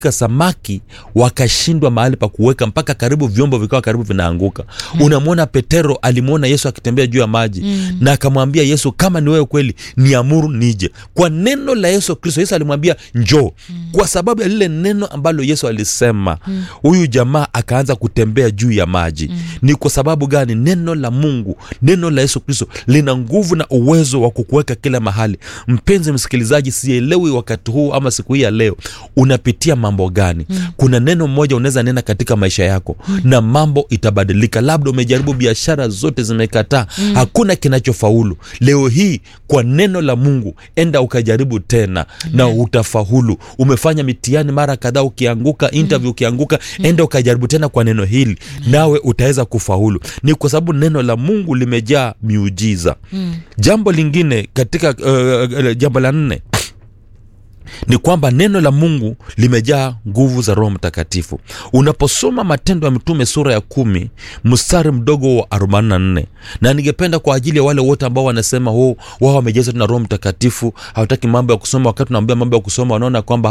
samaki wakashindwa mahali pa kuweka mpaka karibu vyombo vikawa karibu vinaanguka mm. unamwona petero alimwona yesu akitembea juu ya maji mm. na akamwambia yesu kama ni wewe kweli niamuru nije kwa neno la yesu kristo yesu alimwambia njoo mm. kwa sababu ya lile neno ambalo yesu alisema huyu mm. jamaa akaanza kutembea juu ya maji mm. ni kwa sababu gani neno la mungu neno la yesu kristo lina nguvu na uwezo wa kukuweka kila mahali mpenzi msikilizaji sielewi wakati huu ama siku hii ya leo unapitia mambo gani mm. kuna neno moja unaweza nena katika maisha yako mm. na mambo itabadilika labda umejaribu biashara zote zimekataa mm. hakuna kinachofaulu leo hii kwa neno la mungu enda ukajaribu tena mm. na utafaulu umefanya mitihani mara kadhaa ukianguka interview mm. ukianguka mm. enda ukajaribu tena kwa neno hili mm. nawe utaweza kufaulu ni kwa sababu neno la mungu limejaa miujiza mm. jambo lingine katika uh, uh, jambo la nne ni kwamba neno la mungu limejaa nguvu za roho mtakatifu unaposoma matendo ya mitume sura ya kumi mstari mdogo wa 44 na ningependa kwa ajili ya wale wote ambao wanasema wao wamejazwa na roho mtakatifu hawataki mambo ya kusoma wakati unaambia mambo ya kusoma wanaona kwamba